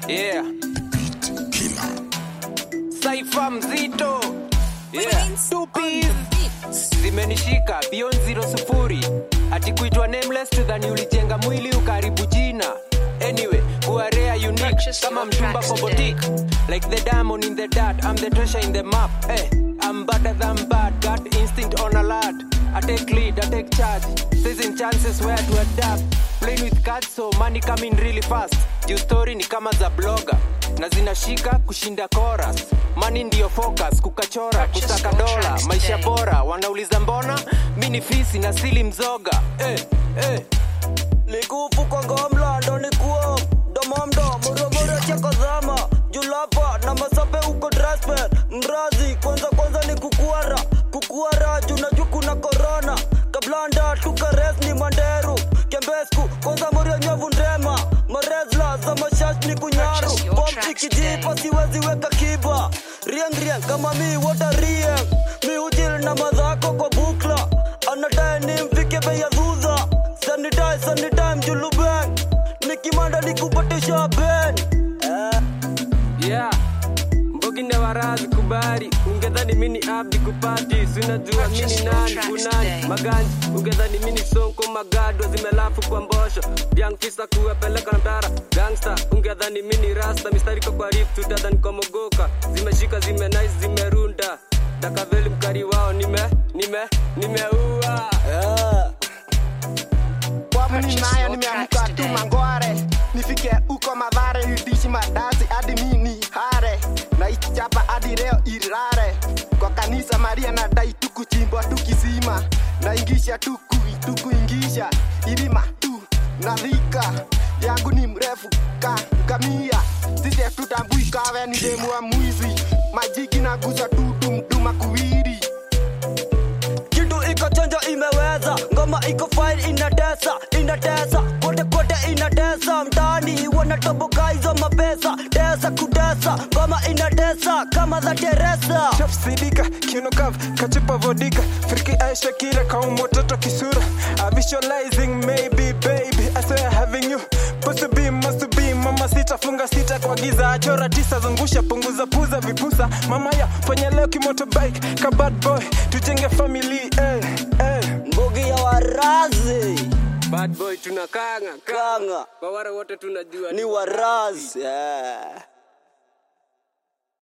Yeah. Saifa mzito. Yeah. Tupi zimenishika beyond zero sufuri. Ati kuitwa nameless tudhani ulijenga mwili ukaribu jina. Anyway, who are rare unique Purchase kama your mchumba tracks kwa today. boutique. Like the diamond in the dirt, I'm the treasure in the map. Hey, I'm better than bad, got instinct on alert. I take lead, I take charge. Seizing chances where to adapt. Playing with cards so money coming really fast. Juu story ni kama za blogger na zinashika kushinda chorus. Money ndio focus, kukachora, Purchase kusaka your dola, tracks maisha today. bora. Wanauliza mbona mi ni fisi na sili mzoga. Eh, eh. likufu kwa ngamla ndo ni kuo domomdo muromoro chakozama julapa na masape uko drasper mrazi kwanza kwanza ni kukuara kukuara junajua kuna korona kablanda tukares ni manderu kembesku kwanza morio nyovu ndema marezla za mashash ni kunyaru Purchase your bom tracks ikijipa siwezi weka kiba rieng rieng kama mi wota rieng mi ujil na madhako kwa bukla anadaye ni mfike bei ya dhudha sanitize sanitime julubeng nikimanda nikupatisha ben eh. yeah mbogi na warazi kubari ungedhani mini abdi kupati sinajua Purchase mini your nani tracks kunani today. maganji ungedhani mini sonko magado zimelafu kwa mbosho biankisa kuwapeleka na mtara gangsta ungedhani mini rasta mistariko kwa rip tutadhani kwa mogoka zimeshika zimenais zimerunda takaveli mkari wao nime nime nimeua Eh. Pwani Purchase nayo your nimeamka tracks tu today. mangware nifike uko madhare nidishi madasi hadi mini hare na ikichapa hadi leo irare kwa kanisa Maria na dai tukuchimbwa tukisima na ingisha tuku tukuingisha ilima tu na dhika yangu ni mrefu ka kamia sisi tutambui kawe ni demu wa mwizi majiki na guza tu dumduma kuwiri kitu iko chonjo imeweza ngoma iko fine inatesa inatesa kote kote inatesa mtaani wanatoboka hizo mapesa tesa kutesa ngoma inatesa kama za teresa Chef Sidika, Kino Kav, Kachupa Vodika, Friki Aisha Kira, Kaumo Toto Kisura. I'm visualizing maybe, baby, I swear having you. Supposed to be, must be, mama sita, funga sita kwa giza, achora tisa, zungusha, punguza, puza, vipusa. Mama ya, fanya leo kimotorbike, ka bad boy, tujenge family, eh, eh. mbugi ya warazi bad boy tunakanga kanga kwa wale wote tunajua ni warazi yeah.